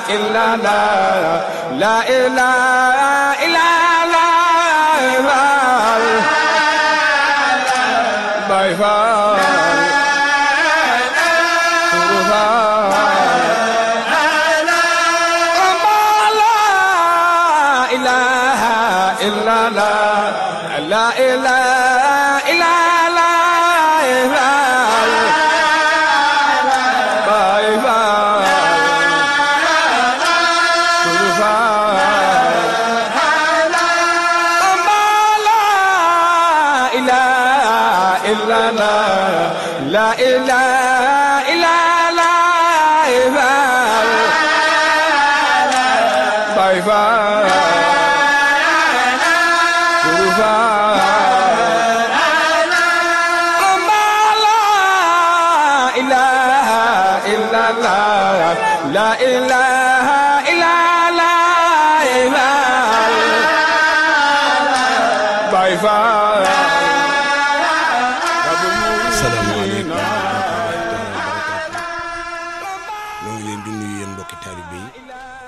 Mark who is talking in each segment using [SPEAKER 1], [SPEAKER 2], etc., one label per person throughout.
[SPEAKER 1] إلا لا لا إله إلا لا باي فال لا إله إلا لا لا إله إلا لا باي فال إلا لا لا إله إلا لا باي باي إله إلا الله لا إله إلا الله باي باي
[SPEAKER 2] asalaamaaleykum wa rahmatullahi taala wa barakaatu ñoo ngi leen di nuyu yéen mbokki taalibe yi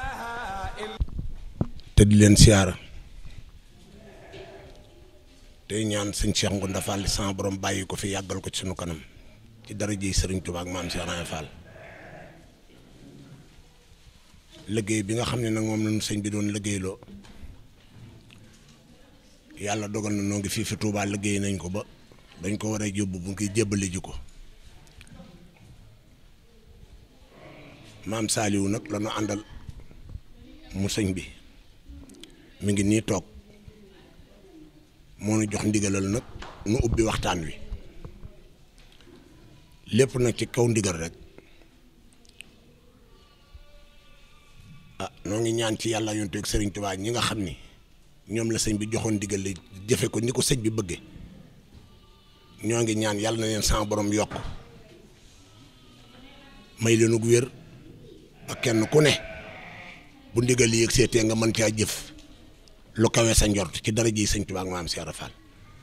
[SPEAKER 2] te di leen siyaara tey ñaan sëñ Cheikh Ngounda Fall sama borom bàyyi ko fi yàggal ko ci sunu kanam ci daraja Sëriñ Tuubaa ak maam Cheikh Ibra Fall liggéey bi nga xam ne nag moom lañu sëñ bi doon liggéeyloo yàlla dogal na noo ngi fii fi Tuubaa liggéey nañ ko ba dañ ko war a yóbbu bu ngi jébbale ji ko maam Saliou nag la ñu àndal mu sëñ bi mi ngi nii toog moo nu jox ndigalal nag nu ubbi waxtaan wi lépp nag ci kaw ndigal rek ah noo ngi ñaan ci yàlla yonte ak Sëriñ Tuubaa ñi nga xam ni ñoom la sëñ bi joxoon ndigal li jëfe ko ni ko sëñ bi bëgge ñoo ngi ñaan yàlla na leen sama borom yokk may leen ak wér ak kenn ku ne bu ndigal yi yëg seetee nga mën caa jëf lu kawe sa njort ci dara ji sëñ Tuubaa ak maam Cheikh Ibra Fall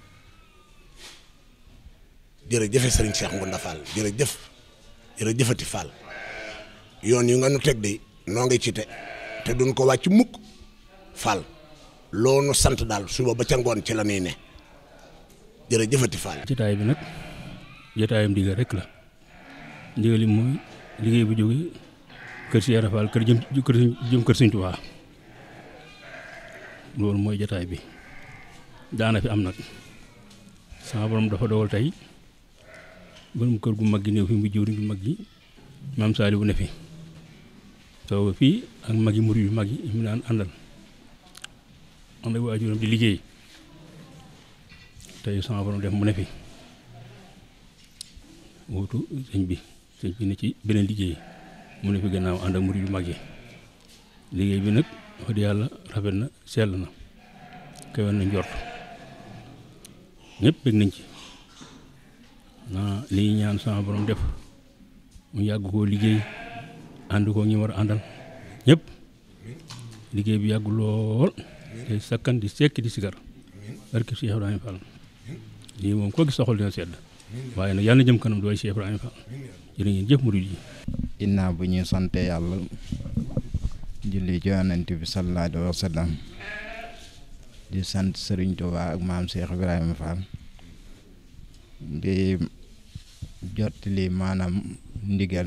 [SPEAKER 2] jërëjëfe sëriñ Cheikh Ngounda Fall jërëjëf jërëjëfati Fall yoon yu nga nu teg de noo ngi ci te te duñ ko wàcc mukk Fall loo nu sant daal suba ba ca ngoon ci la nuy ne jërëjëfati Fall.
[SPEAKER 3] jotaay bi nag jotaayam ndigal rek la ndigal li mooy liggéey bu jóge kër si Ibra Fall kër jëm kër jëm kër Sëñ Tuubaa loolu mooy jotaay bi daana fi am nag sama borom dafa dogal tey borom kër gu mag gi néew fi mu jëwriñ bu mag gi maam Saliou bu ne fi soo fii ak mag yi murid yu mag yi mu daan àndal ànd ak waajuram di liggéey tey sama borom def mu ne fi wuutu sëñ bi sëñ bi ne ci beneen liggéey mu ne fi gannaaw ànd ak murid yu mag yi liggéey bi nag wax dëgg yàlla rafet na sell na kawe na njort ñëpp bëgg nañ ci naa li ñaan sama borom def mu yàgg koo liggéey ànd koo ñi war a àndal ñëpp liggéey bi yàgg lool te sakkan di sekk di sigar barke Cheikh Ibrahima Fall lii moom koo gis soxal dina sedd waaye nag yàlla na jëm kanam dooy Cheikh Ibrahima Fall jërë ngeen jëf murid yi
[SPEAKER 4] ginnaaw bu ñuy sante yàlla julli ci yonent bi sallallahu alayhi wa sallam di sant Sëriñ Tuubaa ak maam Cheikh Ibrahima Fall di jottali maanaam ndigal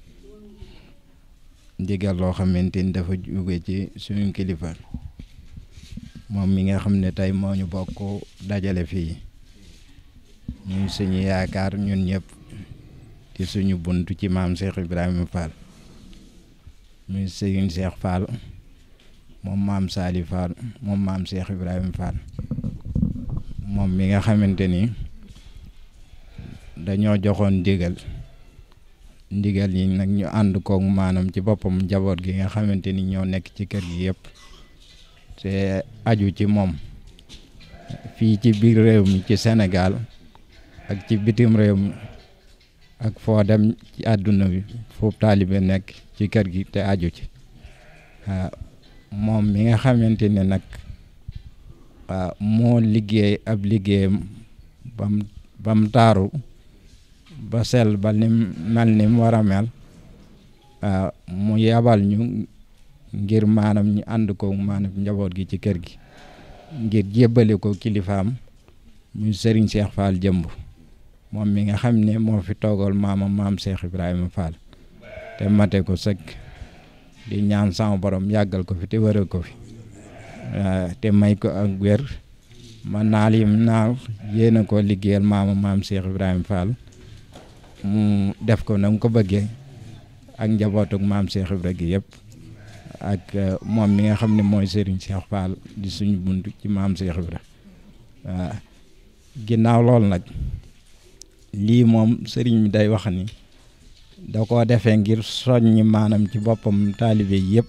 [SPEAKER 4] ndigal loo xamante ni dafa jóge ci suñu kilifa moom mi nga xam ne tey moo ñu bokk dajale fii ñuy suñu yaakaar ñun ñëpp ci suñu bunt ci maam Cheikh Ibrahima Fall muy Serigne Cheikh Fall moom maam Sali Fall moom maam Cheikh Ibrahima Fall moom mi nga xamante ni dañoo joxoon ndigal ndigal yi nag ñu ànd koog maanaam ci boppam njaboot gi nga xamante ni ñoo nekk ci kër gi yëpp te aju ci moom fii ci biir réew mi ci Sénégal ak ci bitim réew mi ak foo dem ci àdduna bi foofu taalibe nekk ci kër gi te aju ci waaw moom mi nga xamante ne nag waaw moo liggéey ab liggéeyam bam bam taaru ba sel ba nim mel ni mu war a mel waaw mu yabal ñu ngir maanaam ñu ànd ko maanaam njaboot gi ci kër gi ngir jébbale ko kilifaam muy sëriñ Cheikh Fall jëmb moom mi nga xam ne moo fi toogal maamam maam Cheikh Ibrahima Fall te mate ko sëkk di ñaan sama borom yàggal ko fi te wëral ko fi te may ko ak wér ma naal yim naaw yéena ko liggéeyal maamam maam Cheikh Ibrahima Fall mu def ko na mu ko bëggee ak njabootug maam Cheikh Ibrahima gi yëpp ak moom mi nga xam ne mooy Serigne Cheikh Fall di suñu bunt ci maam Cheikh Ibrahima waaw ginnaaw loolu nag lii moom sëriñ mi day wax ni da koo defee ngir soññi maanaam ci boppam taalibe yëpp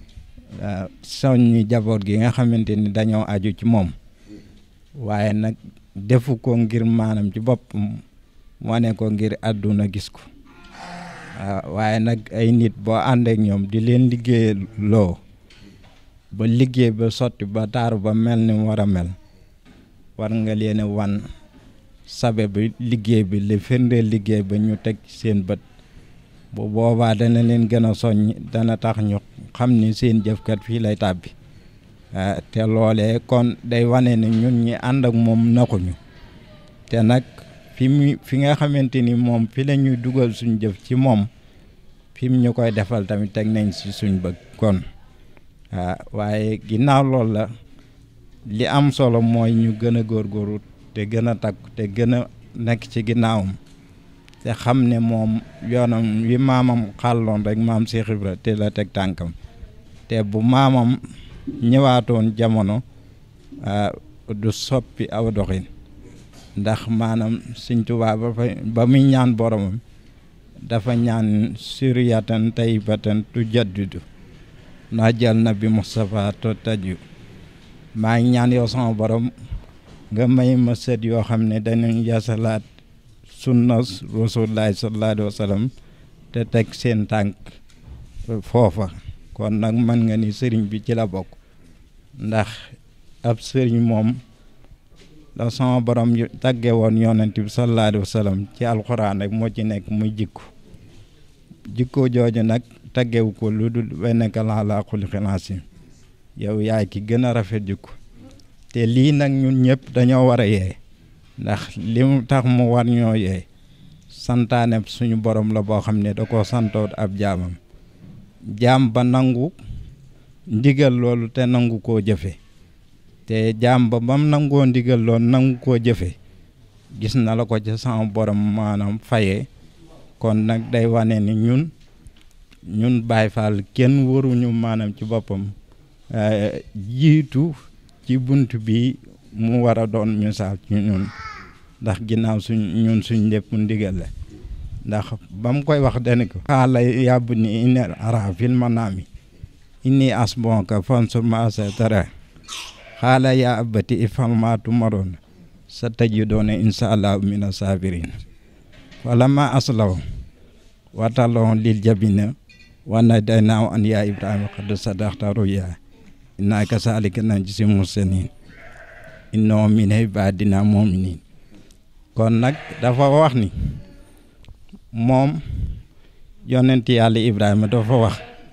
[SPEAKER 4] soññi jaboot gi nga xamante ni dañoo aju ci moom waaye nag defu ko ngir maanaam ci boppam wane ko ngir àdduna gis ko waaw waaye nag ay nit boo ànd ak ñoom di leen liggéey loo ba liggéey ba sotti ba taaru ba mel ni mu war a mel war nga leen wan sabe bi liggéey bi li firndeel liggéey ba ñu teg seen bët bu boobaa dana leen gën a soññ dana tax ñu xam ni seen jëfkat fii lay tàbbi te loolee kon day wane ne ñun ñi ànd ak moom naxuñu te nag fi mu fi nga xamante ni moom fi la ñuy dugal suñ jëf ci moom fi mu ñu koy defal tamit teg nañ si suñ bëgg kon waaw waaye ginnaaw loolu la li am solo mooy ñu gën a góorgóorlu te gën a takku te gën a nekk ci ginnaawam te xam ne moom yoonam wi maamam xàlloon rek maam Cheikh Ibra te la teg tànkam te bu maamam ñëwaatoon jamono du soppi aw doxin ndax maanaam Sëñ Tuubaa ba fa ba muy ñaan boromam dafa ñaan suriyatan tayyibatan tu jaddidu naa jël na bi Moustapha to taju maa ngi ñaan yow sama borom nga may ma sët yoo xam ne danañ yasalaat sunna rasulullahi sallallahu alayhi wa sallam te teg seen tànk foofa kon nag mën nga ni sëriñ bi ci la bokk ndax ab sëriñ moom la sama borom tagge woon yonent bi sallallahu alayhi wa sallam ci alxuraan rek moo ci nekk muy jikko jikko jooju nag taggewu ko lu dul wenneka laa laa xulqin aziim yow yaay ki gën a rafet jikko te lii nag ñun ñëpp dañoo war a yee ndax li mu tax mu war ñoo yee santaane suñu borom la boo xam ne da koo santoot ab jaamam jaam ba nangu ndigal loolu te nangu koo jëfe te jaam ba bam nangoo ndigal loolu nangu koo jëfe gis na la ko ci sama borom maanaam fayee kon nag day wane ni ñun ñun Baay Faal kenn waruñu maanaam ci boppam jiitu ci bunt bi mu war a doon misaal ci ñun ndax ginnaaw suñ ñun suñ lépp ndigal la ndax ba mu koy wax dani ko xaala yàbb ni inni ara fil manaami inni asbonka fansur ma asa tara xaala yaa abati ifal ma tumaroon sa tajidoona insha allahu mina sabirin falamma aslaw watalloo lil jabina wana daynaaw an yaa ibrahima qad sadaqta ruya inna kasaalika najzi muhsinin innoo min ibadina muminin kon nag dafa wax ni moom yonent yàlla ibrahima dafa wax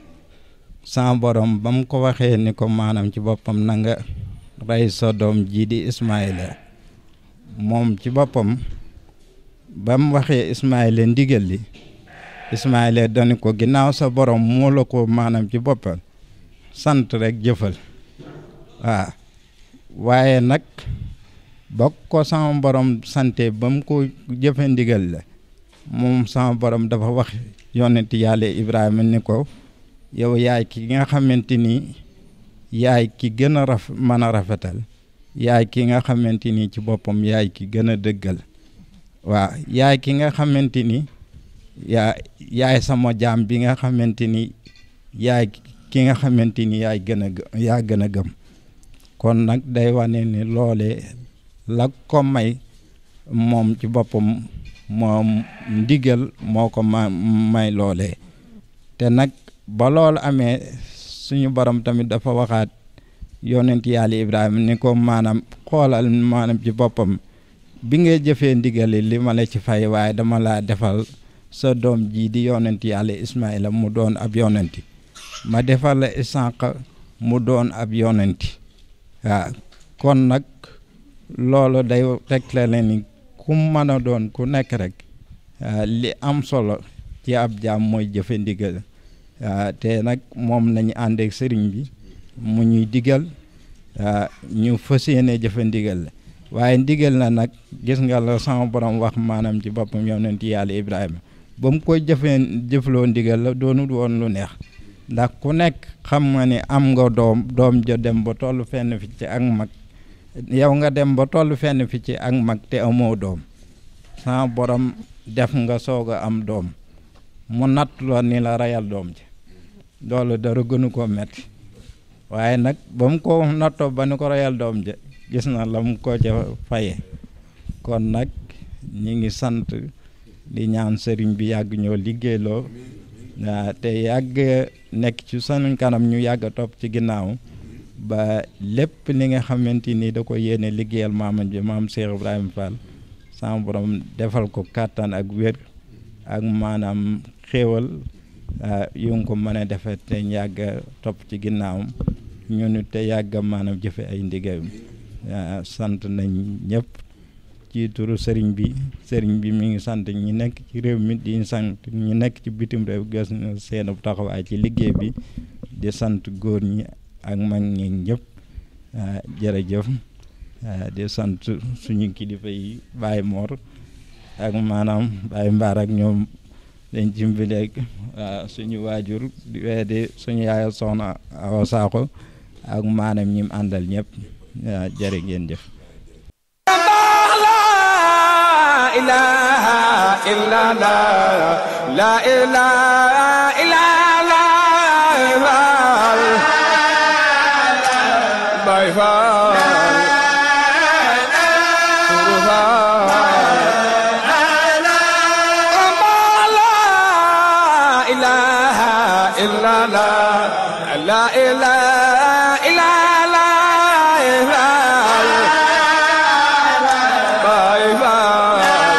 [SPEAKER 4] sa borom ba mu ko waxee ni ko maanaam ci boppam na nga rey sa doom jii di ismaila moom ci boppam ba mu waxee ismaila ndigal li ismaila dani ko ginnaaw sa borom moo la ko maanaam ci boppam sant rek jëfal waaw waaye nag ba ko sama borom sante ba mu ko jëfe ndigal la moom sama borom dafa wax yonent yàlla Ibrahima ni ko yow yaay ki nga xamante ni yaay ki gën a raf mën a rafetal yaay ki nga xamante ni ci boppam yaay ki gën a dëggal waaw yaay ki nga xamante ni yaa yaay sama jaam bi nga xamante ni yaay ki nga xamante ni yaay gën a yaa gën a gëm kon nag day wane ni loole la ko may moom ci boppam moom ndigal moo ko ma may loole te nag ba loolu amee suñu borom tamit dafa waxaat yonent yàlla Ibrahima ni ko maanaam xoolal maanaam ci boppam bi nga jëfee ndigali li ma la ci fay waaye dama laa defal sa doom jii di yonent yàlla Ismaïla mu doon ab yonenti ma defal la Isaaqa mu doon ab yonenti waaw kon nag loolu day tegtale ni ku mën a doon ku nekk rek li am solo ci ab jaam mooy jëfe ndigal te nag moom nañu àndeek sëriñ bi mu ñuy digal ñu fas yéene jëfe ndigal la waaye ndigal na nag gis nga la sama borom wax maanaam ci boppam yonent yàlla Ibrahima ba mu koy jëfee jëfloo ndigal la doonut woon lu neex ndax ku nekk xam nga ni am nga doom doom jo dem ba toll fenn fi ci ak mag yow nga dem ba toll fenn fi ci ak mag te amoo doom sama borom def nga soog a am doom mu natt la ni la reyal doom ji loolu dara gënu ko metti waaye nag ba mu ko nattoo ba ni ko reyal doom ji gis na la mu ko ca faye kon nag ñi ngi sant di ñaan sëriñ bi yàgg ñoo liggéeyloo waa te yàgg nekk ci sunu kanam ñu yàgg a topp ci ginnaaw ba lépp li nga xamante ni da ko yéene liggéeyal maamam ji maam Cheikh Ibrahima Fall sama borom defal ko kàttan ak wér ak maanaam xéewal yu nga ko mën a defee te yàgg a topp ci ginnaawam ñunu te yàgg maanaam jëfe ay ndigalam sant nañ ñëpp ci turu sëriñ bi sëriñ bi mi ngi sant ñi nekk ci réew mi di sant ñi nekk ci bitim réew gis na seen taxawaay ci liggéey bi di sant góor ñi ak mag ñi ñëpp jërëjëf di sant suñu kilifa yi Baye Mor ak maanaam Baye Mbaar ak ñoom dañ cimbileeg suñu waajur di weedi suñu yaaya soxna Awa Sakho ak maanaam ñim àndal ñëpp waaw jërë ngeen jëf
[SPEAKER 1] إله إلا لا لا إله إلا لا باي فال لا إله إلا لا لا إله إلا لا باي فال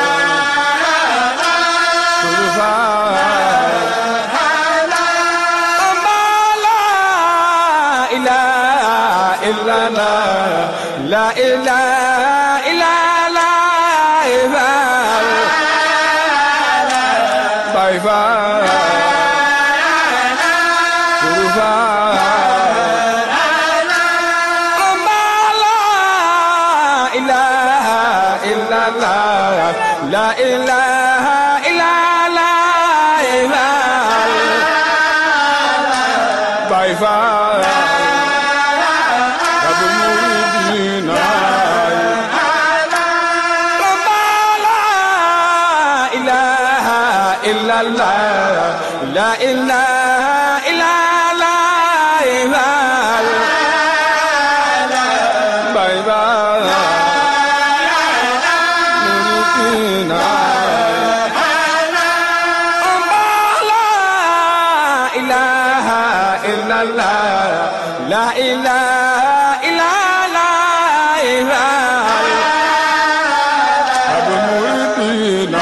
[SPEAKER 1] إلا لا لا إله إلا لا باي باي إله إلا الله لا إله إلا الله باي باي أبو المريدين لا إله إلا الله لا إله إلا الله باي باي مريدين لا إله إلا الله لا إله إلا الله أبو المريدين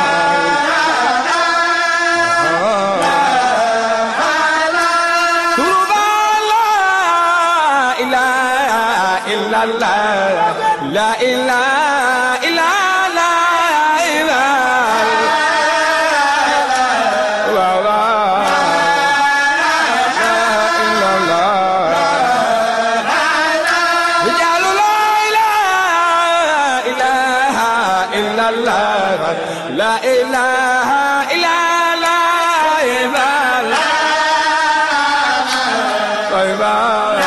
[SPEAKER 1] لا إله إلا الله لا إله إلا لا إله إلا الله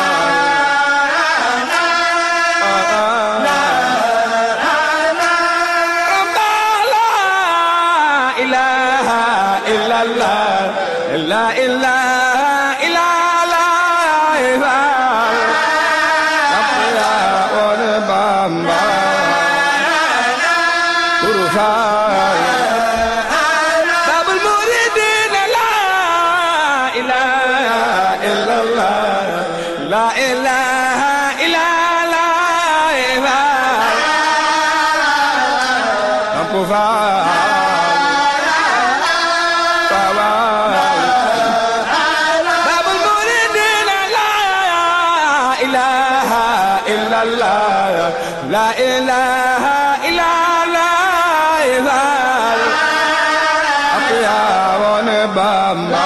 [SPEAKER 1] لا إله إلا الله لا إله إلا الله يا ونبامبا باب المريدين لا إله إلا الله لا إله إلا الله إله إلا الله أقيا ونبما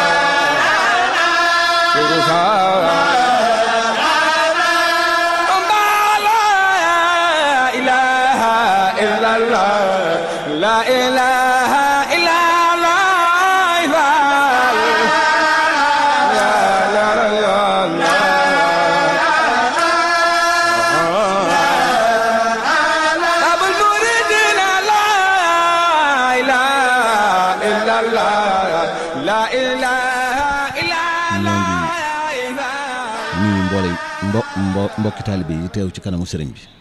[SPEAKER 1] لا إله إلا الله لا إله إلا الله لا لا لا لا أبو المريدين لا إله إلا الله لا إله إلا الله
[SPEAKER 5] nuyu mboole mbo mbo mbokki taalibe yi teew ci kanamu sëriñ bi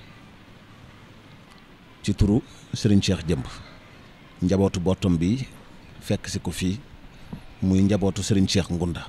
[SPEAKER 5] ci turu sëriñ Cheikh Jëmb njabootu bottom bi fekk si ko fii muy njabootu sëriñ Cheikh Ngunda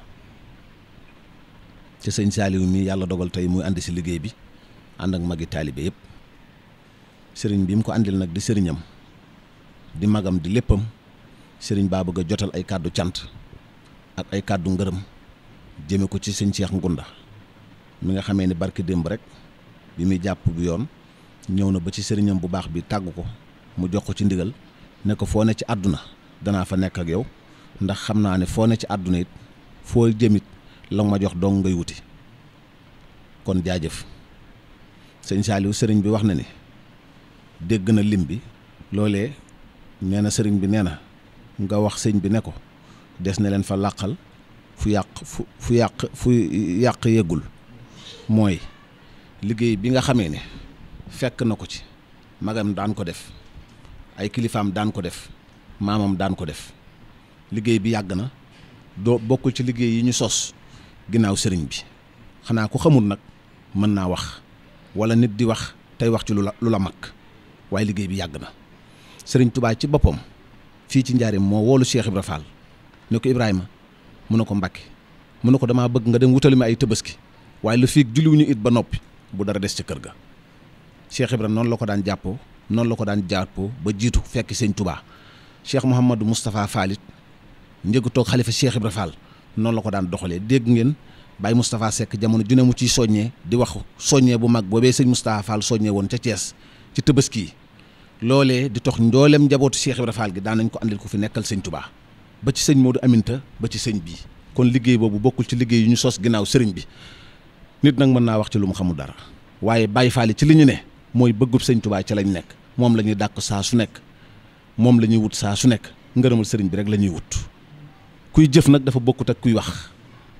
[SPEAKER 5] ci sëñ Saaliw mi yàlla dogal tey muy ànd si liggéey bi ànd ak magi taalibe yëpp sëriñ bi mu ko àndil nag di sëriñam di magam di léppam sëriñ baa bëgg a jotal ay kàddu cant ak ay kàddu ngërëm jëme ko ci sëñ Cheikh Ngunda mi nga xamee ni barki démb rek bi muy jàpp bu yoon ñëw na ba ci sëriñam bu baax bi tàggu ko mu jox ko ci ndigal ne ko foo ne ci àdduna danaa fa nekk ak yow ndax xam naa ne foo ne ci àdduna it foo jëmit la ma jox dong ngay wuti kon jaajëf sëñ Saaliw sëriñ bi wax na ni dégg na lim bi loolee nee na sëriñ bi nee na nga wax sëñ bi ne ko des na leen fa làqal fu yàq fu fu yàq fu yàq yëggul mooy liggéey bi nga xamee ne fekk na ko ci magam daan ko def ay kilifaam daan ko def maamam daan ko def liggéey bi yàgg na doo bokkul ci liggéey yi ñu sos ginnaaw sëriñ bi xanaa ku xamul nag mën naa wax wala nit di wax tey wax ci lu la lu la mag waaye liggéey bi yàgg na sëriñ Tubaa ci boppam fii ci njaarim moo woolu Cheikh Ibra Fall ne ko Ibrahima mu ne ko Mbàkke mu ne ko damaa bëgg nga dem wutali ma ay tëbaski waaye lu fii julliwuñu it ba noppi bu dara des ca kër ga Cheikh Ibra noonu la ko daan jàppoo noonu la ko daan jàppoo ba jiitu fekk sëñ Tubaa Cheikh Mouhamadou Moustapha Fall it njëgu toog xalifa Cheikh Ibra Fall noonu la ko daan doxalee dégg ngeen Baye Moustapha Seck jamono ju ne mu ciy soññee di wax soññee bu mag boobee sëñ Moustapha Fall soññee woon ca Thiès ci tëbaski yi loolee di tox njoolem njabootu Cheikh Ibra Fall gi daan nañ ko andil ko fi nekkal sëñ Tubaa ba ci sëñ Modou Aminta ba ci sëñ bii kon liggéey boobu bokkul ci liggéey yu ñu sos ginnaaw sëriñ bi nit nag mën naa wax ci lu mu xamul dara waaye Baye Fall ci li ñu ne mooy bëggub sëñ Tubaa ca lañ nekk moom la ñuy dàq saa su nekk moom la ñuy wut saa su nekk ngërëmal sëriñ bi rek la ñuy wut kuy jëf nag dafa bokkut ak kuy wax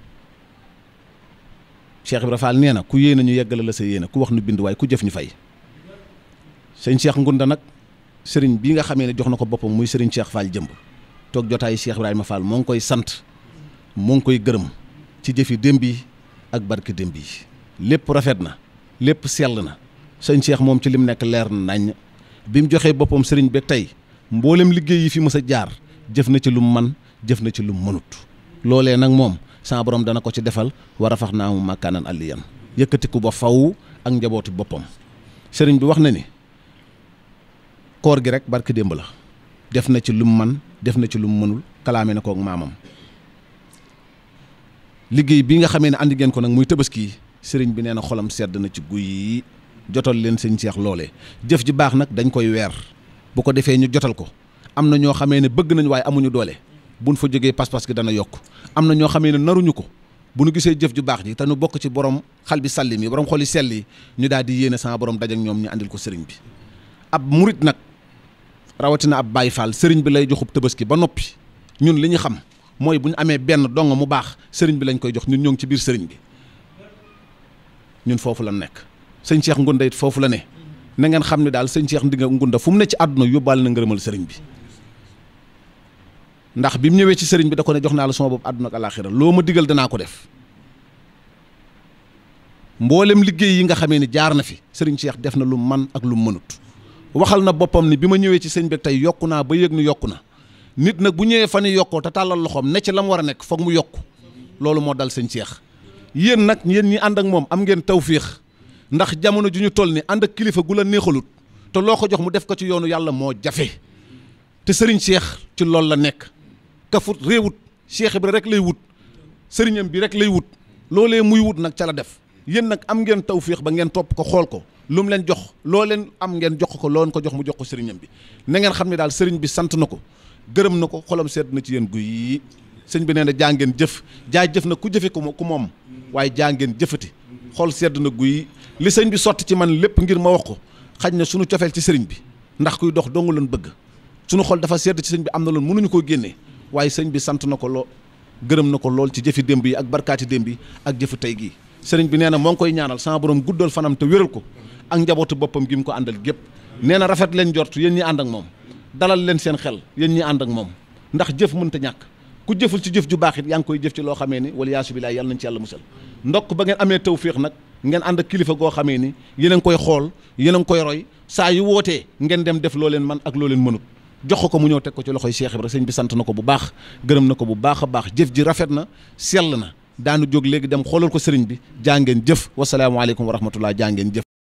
[SPEAKER 5] Cheikh Ibra Fall nee na ku yéene ñu yeggale la sa yéene ku wax nu bind waaye ku jëf ñu fay sëñ Cheikh Ngunda nag sëriñ bii nga xamee ne jox na ko boppam muy sëriñ Cheikh Fall jëmb toog jotaayu Cheikh Ibrahima Fall moo ngi koy sant moo ngi koy gërëm ci jëfi démb yi ak barke démb yi lépp rafet na lépp sell na sëñ Cheikh moom ci lim nekk leer na nañ bi mu joxee boppam sëriñ bi tey mboolem liggéey yi fi mës a jaar jëf na ci lu mu man jëf na ci lu mu mënut loolee nag moom sama borom dana ko ci defal war a fax naa mu màkkaanan alliyan yëkkatiku ba faw ak njabootu boppam sëriñ bi wax na ni koor gi rek barke démb la def na ci lu mu man def na ci lu mu mënul kalaame na kook maamam liggéey bi nga xamee ne andi ngeen ko nag muy tabaski sëriñ bi nee na xolam sedd na ci guy yi jotal leen sëñ Cheikh loole jëf ji baax nag dañ koy weer bu ko defee ñu jotal ko am na ñoo xamee ne bëgg nañ waaye amuñu doole buñ fa jógee pas-pas gi dana yokk am na ñoo xamee ne naruñu ko bu nu gisee jëf ju baax ji te nu bokk ci borom xal bi salli mi borom xoli sell yi ñu daal di yéene sama borom daj ak ñoom ñu andil ko sëriñ bi ab murit nag rawatina ab Baay Faal sëriñ bi lay joxub tabaski ba noppi ñun li ñu xam mooy bu ñu amee benn dong mu baax sëriñ bi lañ koy jox ñun ñoo ngi ci biir sëriñ bi ñun foofu la nekk sëñ Cheikh Ngunda it foofu la ne na ngeen xam ne daal sëñ Cheikh Ndinga Ngunda fu mu ne ci àdduna yóbbaale na ngërëmal sëriñ bi ndax bi mu ñëwee ci sëriñ bi da ko ne jox naa la sama bopp àdduna ak alaaxira loo ma digal danaa ko def mboolem liggéey yi nga xamee ni jaar na fi sëriñ Cheikh def na lu man ak lu mënut waxal na boppam ni bi ma ñëwee ci sëñ bi tey yokku naa ba yëg ni yokku na nit nag bu ñëwee fan yi yokkoo te tàllal loxoom ne ci la mu war a nekk foog mu yokku loolu moo dal sëñ Cheikh yéen nag yéen ñi ànd ak moom am ngeen tawféex ndax jamono ju ñu toll ni ànd ak kilifa gu la neexalut te loo ko jox mu def ko ci yoonu yàlla moo jafe te sëriñ Cheikh ci loolu la nekk kafut réewut Cheikh Ibra rek lay wut sëriñam bi rek lay wut loolee muy wut nag ca la def yéen nag am ngeen tawféex ba ngeen topp ko xool ko lu mu leen jox loo leen am ngeen jox ko loo leen ko jox mu jox ko sëriñam bi na ngeen xam ne daal sëriñ bi sant na ko gërëm na ko xolam sedd na ci yéen guy yi sëñ bi nee na jaa ngeen jëf jaa jëf na ku jëfe ko ku moom waaye jaa ngeen jëfati xol sedd na guy li sëñ bi sotti ci man lépp ngir ma wax ko xaj na suñu cofeel ci sëriñ bi ndax kuy dox dongu loon bëgg suñu xol dafa sedd ci sëñ bi am na loon mënuñu koo génnee waaye sëñ bi sant na ko loo gërëm na ko lool ci jëfi démb yi ak barkaati démb yi ak jëfi tey gii sëriñ bi nee na moo ngi koy ñaanal sama borom guddal fanam te wéral ko ak njabootu boppam gi mu ko àndal gépp nee na rafet leen jort yéen ñi ànd ak moom dalal leen seen xel yéen ñi ànd ak moom ndax jëf mënta ñàkk ku jëful ci jëf ju baax it yaa ngi koy jëf ci loo xamee ni wala yaasu billaah yàlla nañ ci yàlla musal ndokk ba ngeen amee tawféex nag ngeen ànd ak kilifa goo xamee ni yéen a ngi koy xool yéen a ngi koy roy saa yu wootee ngeen dem def loo leen man ak loo leen mënut jox ko mu ñëw teg ko ci loxoy Cheikh Ibra sëñ bi sant na ko bu baax gërëm na ko bu baax a baax jëf ji rafet na sell na daanu jóg léegi dem xoolal ko sëriñ bi jaa ngeen jëf wasalaamaaleykum wa rahmatullah jaa ngeen jëf